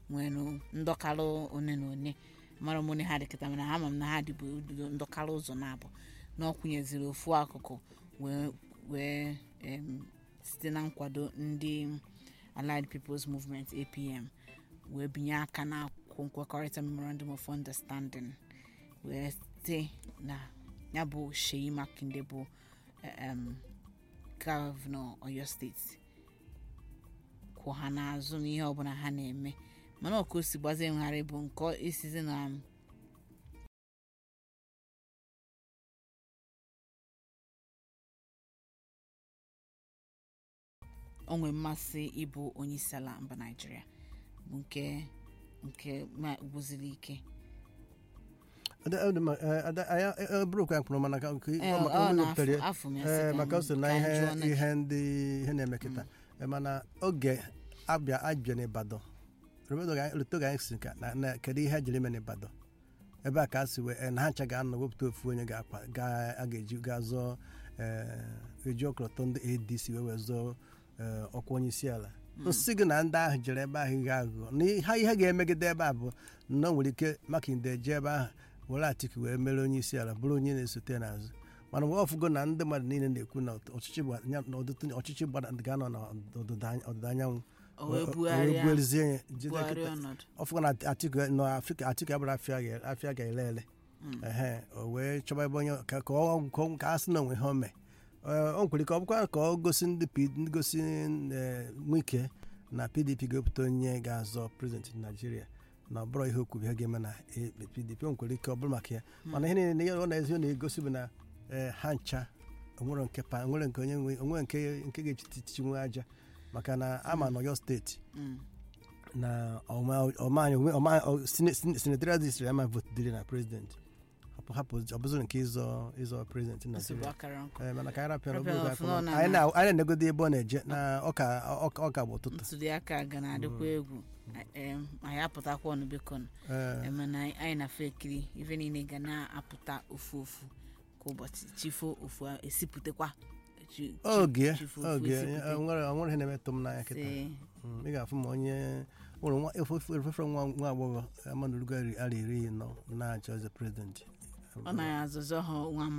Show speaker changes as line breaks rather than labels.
nwere ndọkalụ one na one mara m one ha dị kịta mana ama m na ha dịbụ ndọkalụ ụzọ na-abụ na ọ kwụnyeziri ofu akụkụ wee wee em, site na nkwado ndị allied peoples movement apm wee binye aka na akwụkwọ nkwekọrịta memorandum of understanding wee site na ya bụ Sheyi Makinde bụ em, gọvanọ Oyo steeti kwụ ha n'azụ n'ihe ọbụla ha na-eme mana ọka o si gbazie ngharị bụ nke isizi na o nwee mmasị ịbụ onye isi ala mba naijiria bụ nke nke ma gwụziri ike
bụrụkwa ya mkpụrụ mana ka nke
Ee,
ọ maka
ọ
onye
na
wepụtara ya.
afọ m ya
Ee,
sị ka
maka o so
m-
na
ka m
ihe
jụọ na-
ihe ndị ihe na-eme kịta Ee, mana oge abịa abịa n'Ibadan ruto ga anyị si ka na- na kedu ihe a jiri eme n'Ibadan ebe a ka a si wee ee, na ha ncha ga-anọ wepụta ofu onye ga-akpa ga- a ga-eji ga zọọ ee, eji ọkọlọtọ ndị ADC wee wee zọọ ee, ọkwa onye isi ala nsị gị na ndị ahụ jere ebe ahụ ihe aghụghọ na ha ihe ga-emegide ebe a bụ na o nwere ike Makinde jee ebe ahụ were Atiku wee mere onye isi ala bụrụ onye na-esote n'azụ mana mgbe ọfụgo na ndị mmadụ niile na-ekwu na ọchịchị gba- ya- na ọdịtụ ọchịchị gbada ga-anọ na ọdịda any- ọdịda anyanwụ
o wee
o- o-
bugharịa
bugharịzie ya, jide
bugharịa
kịta.
ọnọdụ
ọfụgo na Atiku nọ Afrịka Atiku abụrụ afịa ga- afịa ga-ele ele ehe o wee chọba ebe onye ka ka ọ ka ọ- ka a sị na onwe ha ome Ee, o nkwere ka ọ bụkwa ka ọ gosi ndị P- ndị gosi ee, Wike na PDP ga-epụta onye ga-azọ prezidenti Naijiria na ọ bụrụ ihe okwu ihe ga-eme na eh, PDP o nkwere ike ọ bụrụ maka ya mana ihe niile ihe ọ na-ezi ọ na-egosi bụ na ee, ha ncha onwere nke pa onwere nke onye nwe onwere nke nke ga-echitichi nwe aja maka na ama na Ọyọ steeti
Mm.
na ọma ọma anyị onwe- ọma ọ- sine- sine- senatorial district ama vote dịrị na president hapụ hapụ ọ bụzụ nke ịzọ ịzọ president
nsogbu
Nigeria
akara nkụ
Eh, mana ka anyị rapịara
Rapịara
obere
ọfụma, ọ na-
anyị na- anyị na-enegodo ebe ọ na-eje na ọka ọka ọka bụ ụtụtụ
ntuli aka ga na-adịkwa egwu em, anyị apụtakwa ọnụ biko nụ.
Eh,
mana anyị na-afụ ekiri ife niile ga na-apụta ofu ofu kwa ụbọchị chifo ofu a- esipụtakwa chi- chi-
oge
chifo ofu
oge
esipụta.
onwere onwere ihe na-emetụ m n'anya kịta
Sị,
Mm, ị ga-afụ ma onye nwere nwa efefere nwa nwa agbọghọ amanụrugo ara iri nọ na-achọ eze prezidenti
ọ na-azọzọ ha nwa